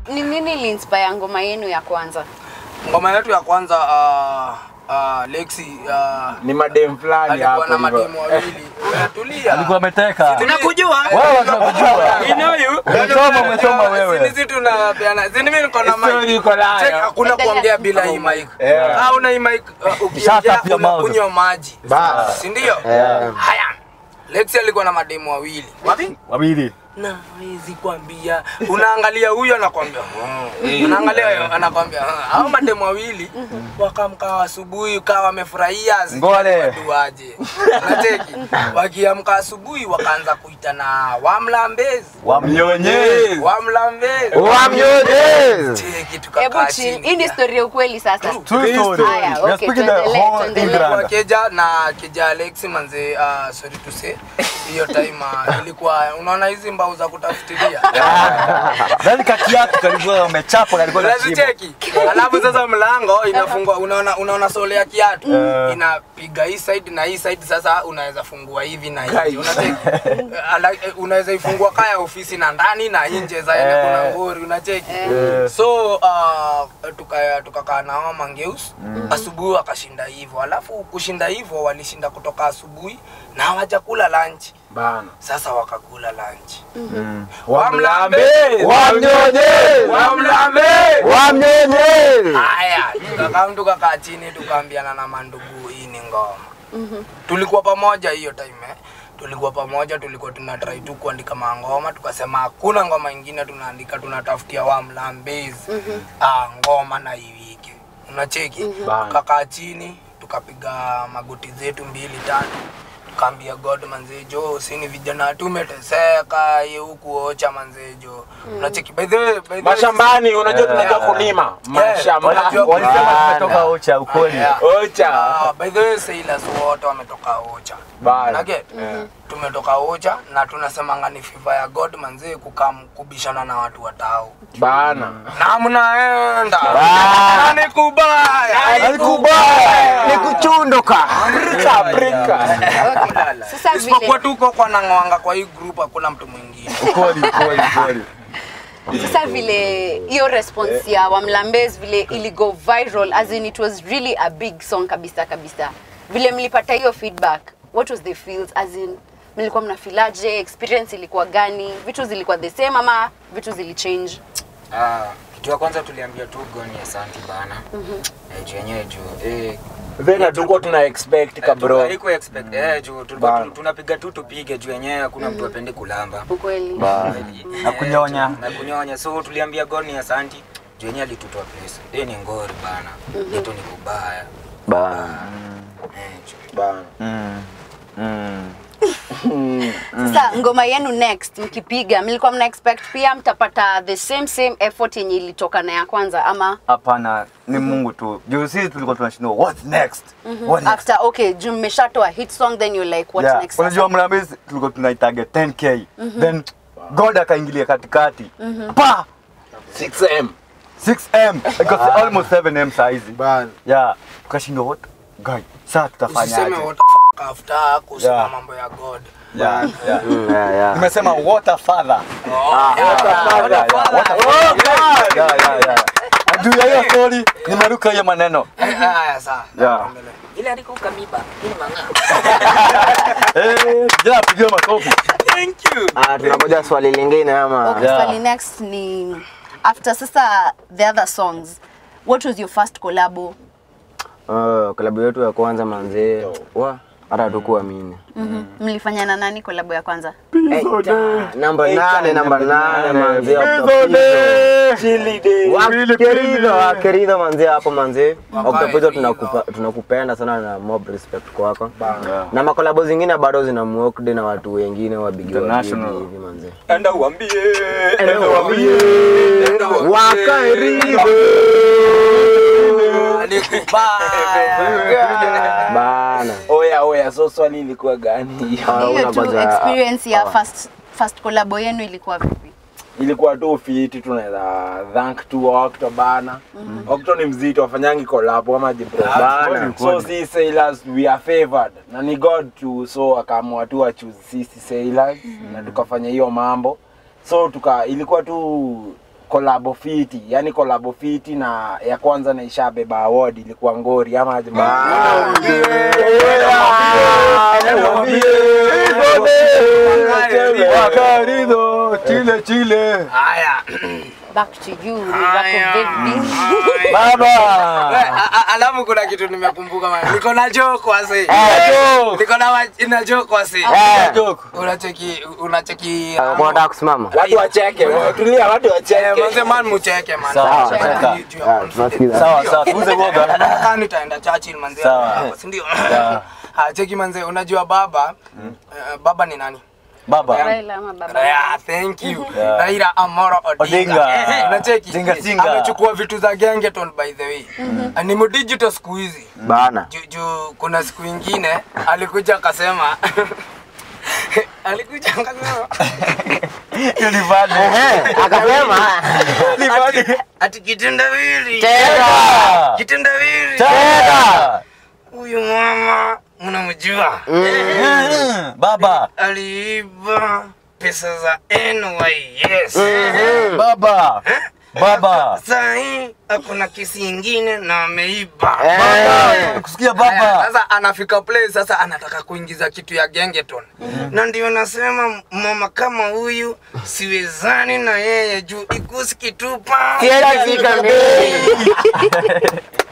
Ni nini iliinspire ngoma yenu ya kwanza? ngoma yetu ya kwanza uh, uh, Lexi uh, Ni madem fulani alikuwa hapo na hivyo. mademu wawili Eh, tulia Alikuwa ameteka. tunakujua Wewe tunakujua. We know you. Umesoma, umesoma wewe. Sisi sisi tunapeana. Sisi mimi niko na Story mic. iko nayo. Check, hakuna Endelea. kuongea bila hii mic. Yeah. Ah, una hii mic uh, Shut ukiongea up your mouth. unakunywa maji. Ba. Si ndio? Yeah. Haya. Lexi alikuwa na mademu wawili. Wapi? Wawili. na hawezi kuambia unaangalia huyo anakwambia "Hmm." unaangalia huyo anakwambia "Hmm." hao mademu wawili wakamka asubuhi kawa wamefurahia sijui Ngole. waduaje unacheki wakiamka asubuhi wakaanza kuitana wamlambezi Wamnyonye. wamlambezi Wamnyonyezi. cheki Hebu tukakaa chill. Hii chini ni story ya ukweli sasa. True story. Haya, We are okay, speaking the tuendelee, whole tuendelee. England. kwa keja na keja Alex manze uh, sorry to say hiyo time uh, ilikuwa unaona hizi mbao za kutafutilia Yaani kati yako kalikuwa wamechapa kalikuwa na shimo. Unazicheki. Alafu sasa mlango inafungwa, unaona unaona sole ya kiatu Eh. inapiga hii side na hii side, sasa unaweza fungua hivi na hivi, unacheki. Ala- eh, Unaweza ifungua kaya ofisi na ndani na nje za ile Eh. kuna ngori, unacheki. Eh. So uh, tuka tukakaa na hao mangeus asubuhi wakashinda hivyo, alafu kushinda hivyo walishinda kutoka asubuhi na hawajakula lunch. Bana. Sasa wakakula lunch. Wamlambe. Wamnyonyezi. Wamlambe. Wamnyonyezi. Haya, tukakaa tukakaa chini tukaambiana na mandugu, hii ni ngoma. Tulikuwa pamoja hiyo time eh. Tulikuwa pamoja, tulikuwa tuna try tu kuandika mangoma, tukasema hakuna ngoma ingine tunaandika, tunatafutia wa mlambezi ah, ngoma na iwike. Unacheki? Bana. Tukakaa chini tukapiga magoti zetu mbili tatu tukaambia God manzejo, sini vijana tumeteseka ye huku ocha manzejo. Unacheki? By the way, by the way, Mashambani unajua tunajua Yeah. kulima. Yeah. Mashambani. Wanajua Walisema Bana. tumetoka Ocha ukweli. Yeah. Ocha. Ah, by the way sailors wote wametoka Ocha. Bana. Naget? Tumetoka Ocha na tunasemanga ni fiva ya God manzee kukam kubishana na watu watao. Bana. Na mnaenda. Ah. Na ni kubaya. Ni kubaya. Ni kuchunduka. Brika, brika. Sasa Isipokuwa vile, tuko kwa nang'wanga kwa hii group hakuna mtu mwingine. Ukweli, ukweli, ukweli. sasa vile hiyo response ya Wamlambez vile iligo viral as in it was really a big song kabisa kabisa. Vile mlipata hiyo feedback, what was the feels as in mlikuwa mnafilaje? Experience ilikuwa gani? Vitu zilikuwa the same ama vitu zilichange? Ah, kitu ya kwanza tuliambia tu goni asanti bana. Eh, juu yenyewe juu eh Then hatukuwa tuna expect ka bro. Haiko expect eh juu tulikuwa Bana. tu- tunapiga tu tupige juu yenyewe hakuna mtu apende kulamba. Ukweli. Na kunyonya. Na kunyonya. So tuliambia goni asanti juu yenyewe alitutoa place. Eh ni ngori bana. Yetu ni kubaya. Bana. Eh, juu. Bana. Mm. Mm. Sasa ngoma yenu next mkipiga, mlikuwa mna expect pia mtapata the same same effort yenye ilitoka na ya kwanza ama Hapana, ni Mungu tu. Juu sisi tulikuwa tunashindwa what's next? What next? after okay, juu mmeshatoa hit song then you're like what Yeah, next? Unajua Mlambezi tulikuwa tunaitaga 10k. Then God akaingilia katikati. Pa 6M. 6m. It was almost 7m saizi. Bana. Yeah, tukashindwa what? Guy, sasa tutafanya Usiseme aje? what the f- after kusema Yeah. mambo ya God. Yeah, yeah. Yeah, yeah. Nimesema what a father. Oh, Yeah, yeah, yeah. What a father. Yeah, yeah, yeah. Na Juu ya hiyo story nimeruka hiyo maneno. Eh, Haya sawa. Yeah. Endelea. Ile aliko kamiba. Hii ni mang'aa. Eh, jana pigiwa makofi. Thank you. Ah, tunangoja swali lingine ama. Okay, Yeah. swali next ni after sasa the other songs what was your first collabo Oh, klabu yetu ya kwanza manzee. Wa, hata hatukuamini. mlifanya na nani collabo ya kwanza Namba nane, namba nane manzee. Chili day. Wakerido, wakerido manzee hapo manzee. Octopizo Wakerido. tunakupa tunakupenda sana na mob respect kwako. Yeah. Na makolabo zingine bado zina muokde na watu wengine wabigi wabigi International. hivi manzee. Enda uambie. Enda uambie. Enda uambie. Wakerido. Ni kubaya. Bana. Oya oya, so swali ilikuwa gani? Ah, hiyo una tu kwanza- experience ya ah. first first collabo yenu ilikuwa vipi ilikuwa tu fiti, tunaweza thank tu Okto bana. Okto ni mzito, afanyangi collab ama jibro Bana. So si sailors we are favored na ni God tu, so akaamua tu achoose sisi sailors na tukafanya hiyo mambo. So tuka ilikuwa tu kolabo fiti yani kolabo fiti na ya kwanza na ishabeba award ilikuwa ngori ama aje Wakarido, chile chile. haya back to you Haya. Rako baby We, Baba. a- a- alafu kuna kitu nimekumbuka man. niko na joke wase joke. niko na wa- na joke wase Joke. unacheki unacheki Alikuwa anataka kusimama. watu wacheke tulia watu Eh, wacheke manze man mucheke man Sawa, Cheka cheka. juu ya Ah, tunasikiza. Sawa sawa, tuuze woga. Nataka nitaenda Churchill manze Sawa. hapo, si ndio Ah, cheki manze unajua baba eh, baba ni nani Baba. Raila ama baba Yeah, thank you. Yeah. Raila Amolo Odinga. Odinga. Eh, Unacheki? Singa, singa. Amechukua vitu za gengeton by the way. Ah, Ni mu digital siku hizi. Bana. Juu juu kuna siku ingine alikuja akasema alikuja akasema Ulivadi. Akasema Ulivadi. ati kitendawili tega. kitendawili Tega. huyu mama mnamjua Mm, Baba. aliiba pesa za NYS Baba. Baba. saa hii hakuna kesi ingine na ameiba Baba. Kusikia Aya, baba. sasa anafika place sasa anataka kuingiza kitu ya gengeton na ndio nasema mama kama huyu siwezani na yeye juu ikusi kitupa Siwezi fika mbele.